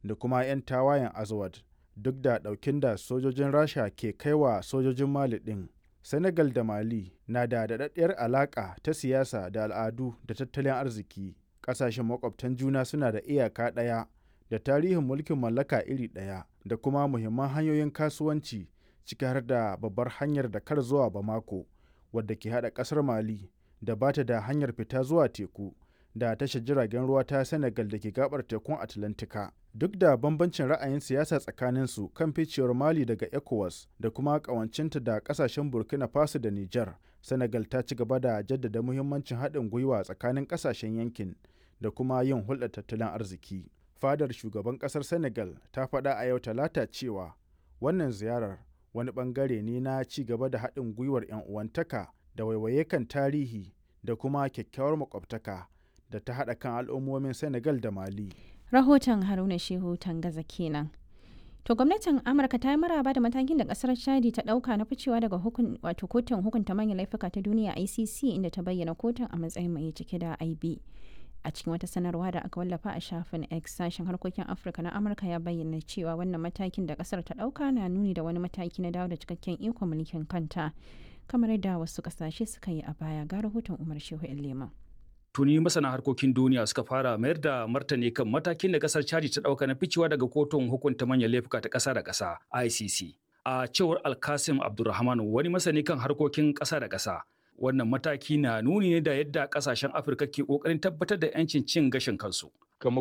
da kuma 'yan tawayen azawad duk da ɗaukin da sojojin rasha ke kaiwa sojojin mali ɗin senegal da mali na da daɗaɗɗiyar alaƙa ta siyasa da al'adu da tattalin arziki ƙasashen makwabtan juna suna da iyaka ɗaya da tarihin mulkin mallaka iri ɗaya da kuma muhimman hanyoyin kasuwanci ciki har da babbar hanyar da kar zuwa bamako wadda ke haɗa ƙasar mali da bata da hanyar fita zuwa teku da tashar jiragen ruwa ta senegal da ke gabar tekun atlantika duk da bambancin ra'ayin siyasa tsakaninsu kan ficewar mali daga ecowas da kuma ƙawancinta da ƙasashen burkina faso da niger senegal ta ci gaba da jaddada muhimmancin haɗin gwiwa tsakanin ƙasashen yankin da kuma yin hulɗar tattalin arziki fadar shugaban ƙasar senegal ta faɗa a yau talata cewa wannan ziyarar wani ɓangare ne na ci gaba da haɗin gwiwar 'yan uwantaka da waiwaye kan tarihi da kuma kyakkyawar makwabtaka da ta haɗa kan al'ummomin senegal da mali rahoton haruna shehu tangaza kenan to gwamnatin amurka ta yi maraba da matakin da kasar chadi ta dauka na ficewa daga hukun wato kotun hukunta manyan laifuka ta duniya icc inda ta bayyana kotun a matsayin mai cike da ib a cikin wata sanarwa da aka wallafa a shafin x sashen harkokin afirka na amurka ya bayyana cewa wannan matakin da kasar ta dauka na nuni da wani mataki na dawo da cikakken ikon mulkin kanta kamar yadda wasu kasashe suka yi a baya ga rahoton umar shehu leman tuni masana harkokin duniya suka fara mayar da martani kan matakin da kasar chadi ta dauka na ficewa daga kotun hukunta manyan laifuka ta kasa da kasa icc a cewar alkasim abdulrahman wani masani kan harkokin kasa da kasa wannan mataki na nuni ne da yadda kasashen afirka ke kokarin tabbatar da 'yancin cin gashin kansu